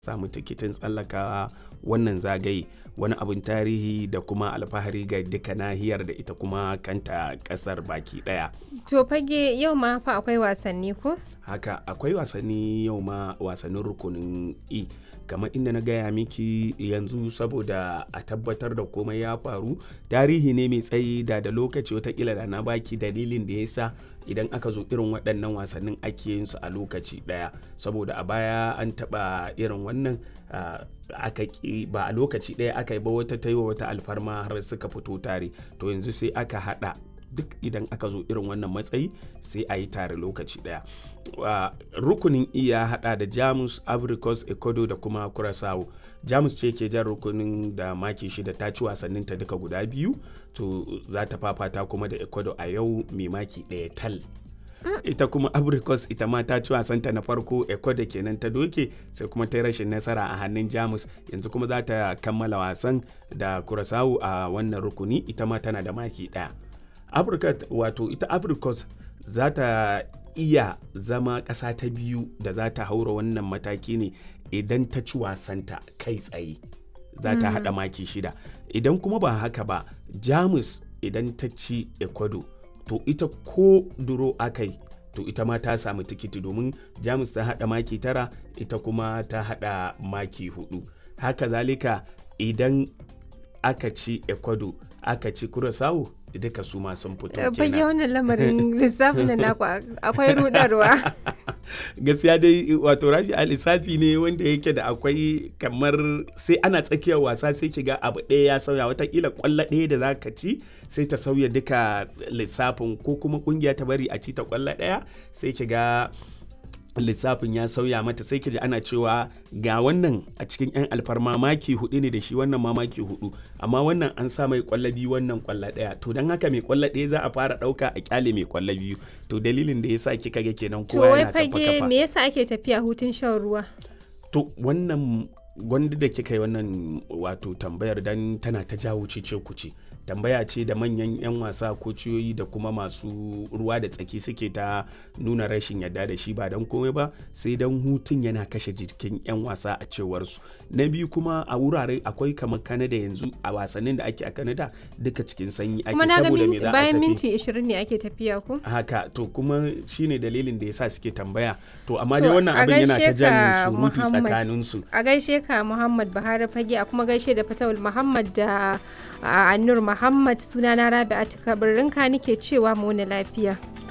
samu tikitin tsallakawa wannan zagaye wani abin tarihi da kuma alfahari ga duka nahiyar da ita kuma kanta kasar baki daya To fage yau ma fa akwai wasanni ko? haka akwai wasanni yau ma wasannin rukunin e kamar inda na gaya miki yanzu saboda a tabbatar da komai ya faru tarihi ne mai tsayi da da lokaci watakila da na baki dalilin da ya sa idan aka zo irin waɗannan wasannin ake yin su a lokaci ɗaya saboda a baya an taɓa irin wannan aka ba a lokaci ɗaya aka yi ba wata ta yi wa wata alfarma har suka fito tare to yanzu sai aka haɗa duk idan aka zo irin wannan matsayi sai a yi tare lokaci daya rukunin iya hada da jamus africos ecuador da kuma curaçao jamus ce ke jan rukunin da maki shida ta ci wasannin ta duka guda biyu to za ta fafata kuma da ecuador a yau mai maki daya tal ita kuma abricos ita ma ta ci wasanta na farko ecuador kenan ta doke sai kuma ta yi rashin nasara a hannun jamus yanzu kuma za ta kammala wasan da curaçao a wannan rukuni ita ma tana da maki daya afirka wato ita africos za ta iya zama ƙasa ta biyu da za ta haura wannan mataki ne idan ta ci wasanta kai tsaye za ta haɗa maki shida idan kuma ba haka ba jamus idan ta ci ecuador to ita ko duro akai to ita ma ta samu tikiti domin jamus ta haɗa maki tara ita kuma ta haɗa maki hudu haka zalika idan aka ci ecuador aka ci curaçao duka su ma sun fito kenan. Fage wannan lamarin lissafin da naku akwai rudarwa. Gaskiya dai wato rafi a lissafi ne wanda yake da akwai kamar sai ana tsakiyar wasa sai ki ga abu ɗaya ya sauya watakila kwallo ɗaya da za ka ci sai ta sauya duka lissafin ko kuma kungiya ta bari a ci ta kwallo ɗaya sai ki ga lissafin ya sauya mata sai ji ana cewa ga wannan a cikin 'yan alfarma maki hudu ne da shi wannan ma maki hudu amma wannan an sa mai kwallo biyu wannan kwallo daya to don haka mai kwallo daya za a fara dauka a kyale mai kwallo biyu to dalilin da yasa kika ga kenan To kowa wai yana kafa fage me yasa ake tafiya hutun shan ruwa? to wannan gwanda da kika yi wannan wato tambayar dan tana ta jawo cece kuce tambaya ce da manyan 'yan wasa ko ciyoyi da kuma masu ruwa da tsaki suke ta nuna rashin yadda da shi ba don komai ba sai don hutun yana kashe jikin 'yan wasa a cewar su na biyu kuma a wurare akwai kamar kanada yanzu a wasannin da ake a kanada duka cikin sanyi ake Kuma na ga saboda me min- za a bayan tafi minti 20 ne ake tafiya ko? haka to kuma shine dalilin da yasa suke tambaya to amma To, dai wannan a abin yana ta gaishe jan ka, surutu Muhammad. tsakanin su A gaishe ka Muhammad Buhari fage a kuma gaishe da Fatawul Muhammad da a, Annur Muhammad sunana Rabi'atu Kabirinka nike cewa mu wani lafiya.